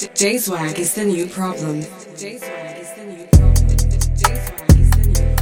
J Swag is the new problem. J Swag is the new problem. J Swag is the new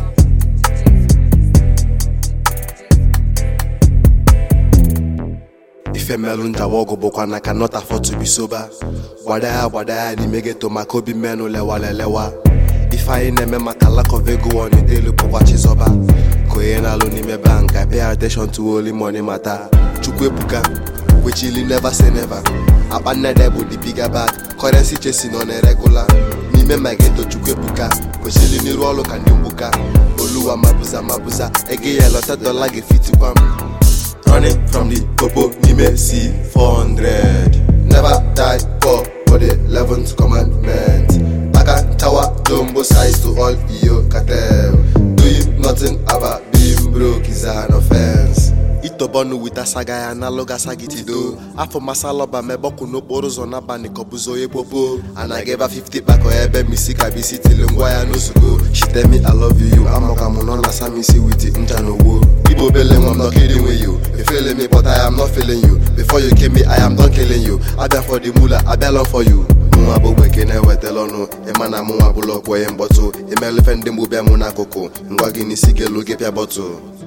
problem. ife melụ njawa ọgụ bụkwa na ka not afford to be sober gbada ya gbada ya n'ime geto maka obi mmenụ lewalelewa ife anyị na-eme maka lack of ego onidelu bụkwa chizọba ka onye na-alụ n'ime bank I pay attention to only money mata chukwu ebuka wechili never say never akpa nnede bụ the bigger bag currency chesi nọ na-eregula n'ime ma geto chukwu ebuka kwesịrị n'iru ọrụ ka ndị mgbuka oluwa mabuza mabuza ego ya lọta dọla ga-efitikwa m running from the popo nime c 400 never die poor for the 11th commandment aka tower jumbo size to all iyo cartel doing nothing about being broke is an offense itobọnụ wita saga ya analoga sagitido afọ masalọba mebọkụ n'okporo ụzọ n'abalị kọbụzo onye kpopo anaghị ebe 50 kpakọ ebe misi ka bisi tili ngwa ya n'ozugbo shitemi i love you amaka mụ nọ na samisi wit ncha na ogbo igbo obele nwa m not kidding with you you feeling me but i am not feeling you before you came me i am done killing you abịa for the mula abịa lọ for you mụnwa bụ gbeke na-ewetala ọnụ ịma na mụnwa bụlụ ọkwọ ihe mkpọtụ imelufe ndị mgbu bịa mụ n'akụkụ ngwa gị n'isi gelu gị pịa bọtụ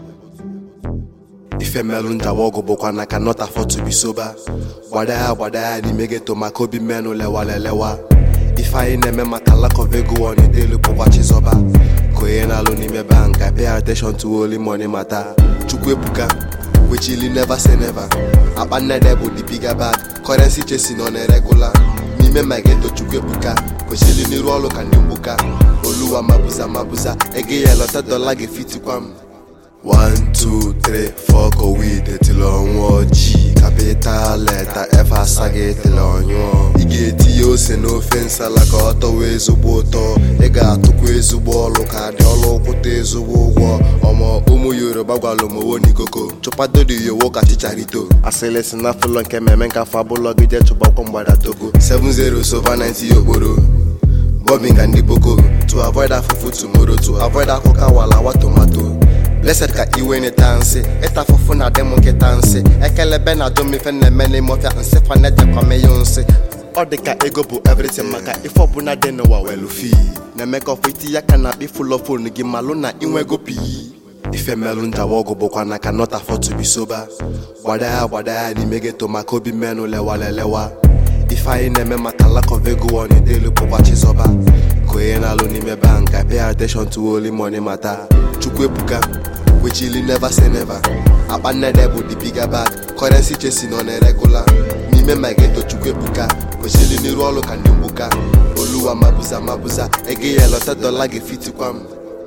ife melụ njawa ọgụ bụkwa na ka not afford to be sober gbada ya gbada ya n'ime geto maka obi mmenụ lewalelewa ife anyị na-eme maka lack of ego onidelu bụkwa chizọba ka onye na-alụ n'ime bank I pay attention to only money mata chukwu ebuka wechili never say never akpa nnede bụ the bigger bag currency chesi nọ na-eregula n'ime ma geto chukwu ebuka kwesịrị n'iru ọrụ ka ndị mgbuka oluwa mabuza mabuza ego ya lọta dọla ga-efitikwa m 1 2 3 4 kowide tili ọnwụọ ji kapital leta f asaghị tili ọnyụọ ị ga-etinye ose n'ofe nsala ka ọ tọwa ezigbo ụtọ ị ga-atụkwa ezigbo ọlụ ka dị ọlụ kwụta ezigbo ụgwọ ọmọ ụmụ yoruba gwara omowo n'ikoko chụpadori yowo ka chicharito asịlị si na fụlọ nke mmemme nke afọ abụlọgide chụbakwa mgbada togo 7-0 sova 90 okporo bombing and the boko to avoid afufu tomorrow to avoid akụkọ awalawa tomato blessed ka iwe n'ịta nsị ịta afụfụ na adị m nkịta nsị ekelebe na adom ife na-eme n'ime ọfịa nsị fanejekwame ya nsị ọ dị ka ego bụ everything maka ife ọbụla dị n'ụwa welu fi na-eme ka ọfọ iti ya ka na akpa ifụlọ fonu gị malụ na inwego pii ife melụ njawa ọgụ bụkwa na ka not afford to be sober gbada ya gbada ya n'ime geto maka obi mmenụ lewalelewa ife anyị na-eme maka lack of ego onidelu bụkwa chizọba ka onye na-alụ n'ime bank I pay attention to only money mata chukwu ebuka wechili never say never akpa nnede bụ the bigger bag currency chesi nọ na-eregula n'ime ma geto chukwu ebuka kwesịrị n'iru ọrụ ka ndị mgbuka oluwa mabuza mabuza ego ya lọta dọla ga-efitikwa m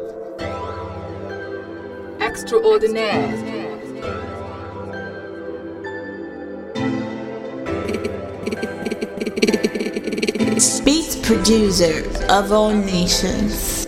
Extraordinaire. Beat producer of all nations.